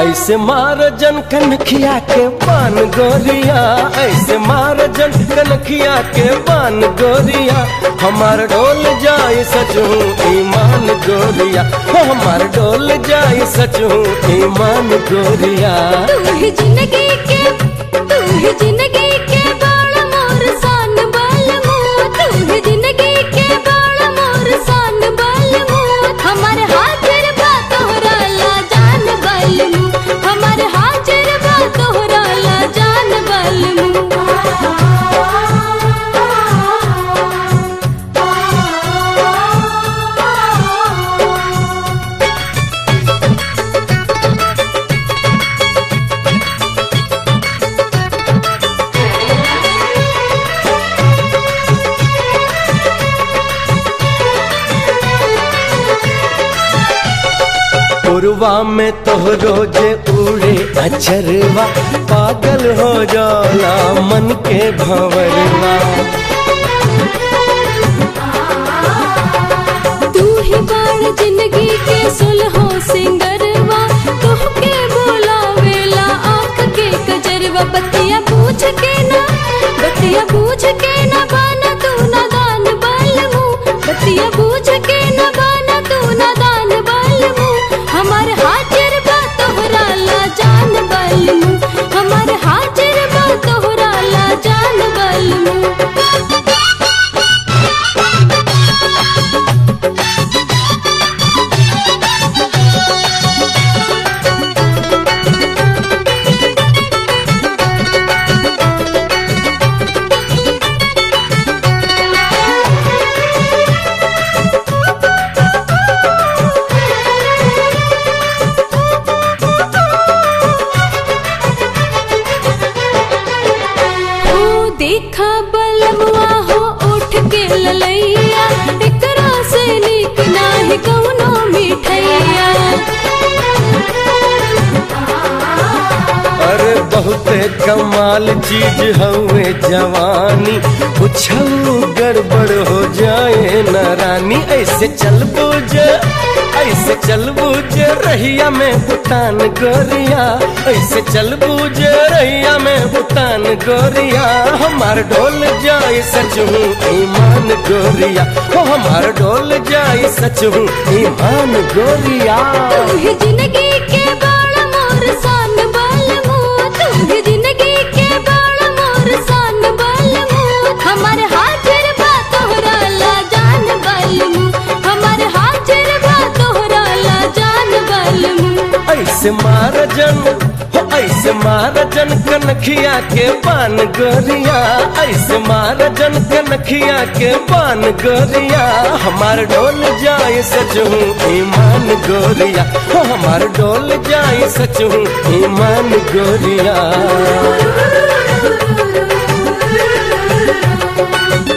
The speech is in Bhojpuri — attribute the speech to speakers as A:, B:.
A: ऐसे मार जन कनखिया के पान गोरिया ऐसे मार जन कनखिया के पान गोरिया हमार डोल जाए सचू ईमान गोरिया हो हमार डोल जाए सचू ईमान गोरिया
B: तू ही जिंदगी के तू ही जिंदगी के बाल मोर सान बाल मुँह तू ही जिंदगी के बाल मोर सान बाल मुँह हमार हाजिर बा तोहरा ला जान बाल मुँह हमार हाजिर बा तोहरा ला जान बाल मुँह
A: पुरवा में तोहरो जे उड़े अचरवा पागल हो जाला मन के भंवरवा
B: तू ही बाण जिंदगी के सुलहो सिंगरवा तोहके बोलावेला आँख के कजरवा बतिया पूछ के ना बतिया पूछ के ना बाना तू ना दान बाल मुँह बतिया पूछ के ना बाना तू ना दान बाल मुँह हमार हाजिर बा तोहरा ला जान बाल मुँह हमार हाजिर बा तोहरा ला जान बाल मुँह हो देखा बलमुआ हो उठ के ललैया एकरा से नीक नाही कौनो मिठैया
A: अरे बहुते कमाल चीज हवे जवानी कुछ गड़बड़ हो जाए न रानी ऐसे चल बुझ ऐसे चल बुझ रहिया में भूटान गोरिया ऐसे चल बुझ रहिया में भूटान गोरिया हमार डोल जाए सच हूँ ईमान गोरिया हो हमार डोल जाए सच हूँ ईमान गोरिया
B: तू ही जिंदगी के बाल मोर सान बाल मुँह तू ही जिंदगी के बाल मोर सान बाल मुँह हमार हाजिर बा तोहरा ला जान बाल मुँह हमार हाजिर बा तोहरा ला जान बाल मुँह
A: ऐसे मार जन हो ऐसे मार जन कनखिया के पान गोरिया ऐसे मार जन कनखिया के पान गोरिया हमार डोल जाए सचहूँ ईमान गोरिया हो हमार डोल जाए सचहूँ ईमान गोरिया